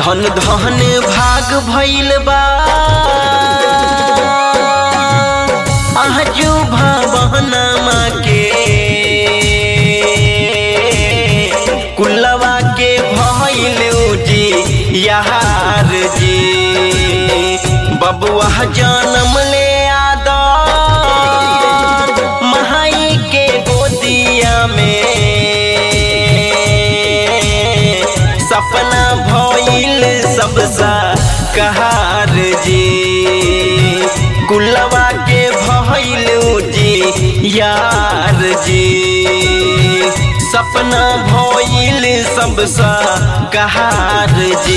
धन धन भाग भइल बा आजू भवनमा के कुलवा के भइल जी यार जी बबुआ जन्म ले आदा महाई के गोदिया में सपना भइल सबसा कहार जी कुलवा के भइल जी यार जी सपना भइल सबसा कहार जी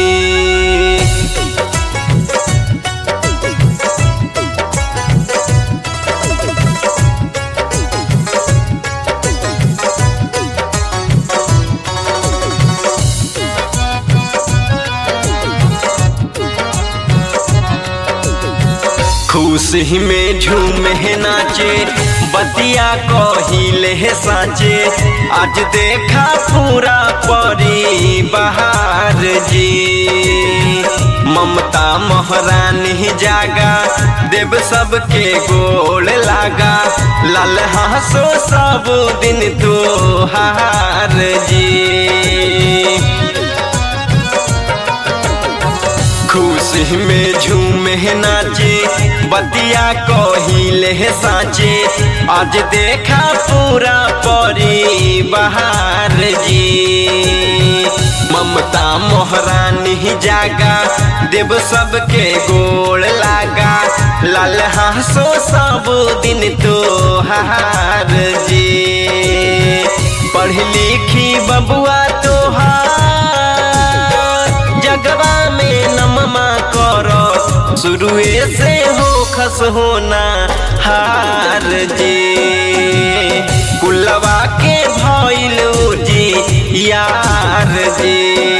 खुशी में झूमे नाचे बतिया कहिले साचे आज देखा पूरा परी बहार जी ममता महारानी जागा देव सबके गोल लागा लाल हंसो सब दिन तो हार जी खुशी में झूमे नाचे बतिया कहिले साचे आज देखा पूरा परी बहार जी ममता मोहरानी जागा देव सबके गोड़ लागा लाल हंसो सब दिन तो हार जी पढ़ लिखी बबुआ तोहार जगवा में नममा करो शुरुए से हो खस होना हार जी कुलवा के भइलू जी यार जी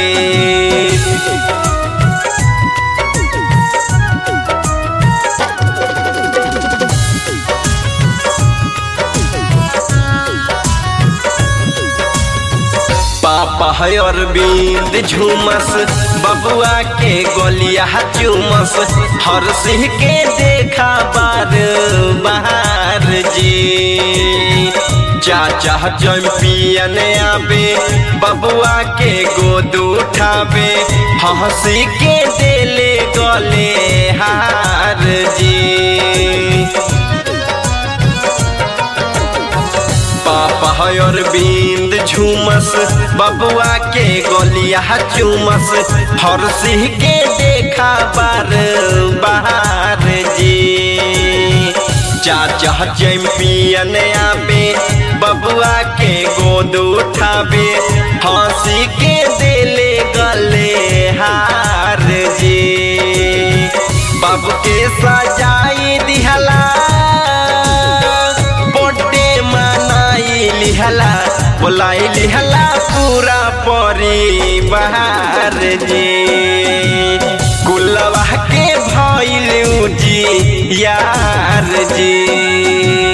पापा है अरविंद झूमस बबुआ के गोलिया चूमस हर सिंह के देखा बार बहार जी चाचा चैंपियन आबे बबुआ के गोद उठाबे हंसी के देले गले हार जी पापा है अरविंद झूमस बबुआ के गोलिया चूमस हर सिंह के देखा बार बहार जी चाचा चैंपियन आबे बबुआ के गोद उठाबे हंसी के देले गले हार जी बाबू के सजाई दिहला लिहला बोलाई लिहला पूरा परिवार जी कुलवा के भइल जी यार जी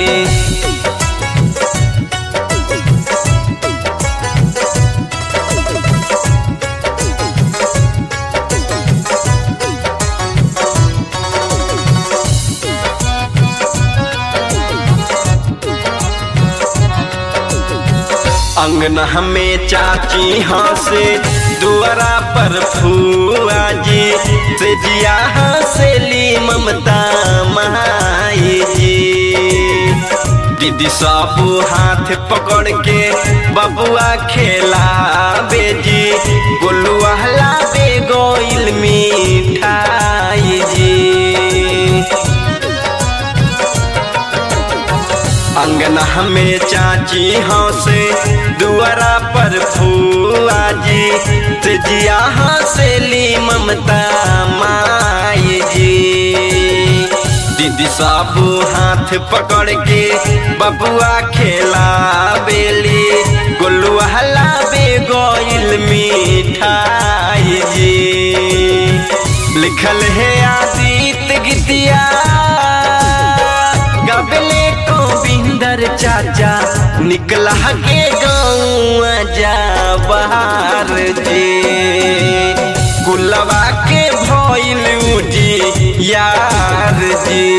अंगना में चाची हंसे दुआरा पर फुआ जी से जिया हंसेली ममता माई जी दीदी सब हाथ पकड़ के बबुआ खेला बेजी गोलुआ लाबे गोइल मिठाई जी अंगना में चाची हंसे दुआरा पर फुआ जी जिया हंसेली ममता माई जी दीदी सब हाथ पकड़ के बबुआ खेला बेली गोलुआ लाबे गोइल मिठाई जी लिखल है आदित गीतिया गबले गोविंदर चाचा निकला के गाँव जा बाहर जी दिलवा के भइल जी यार जी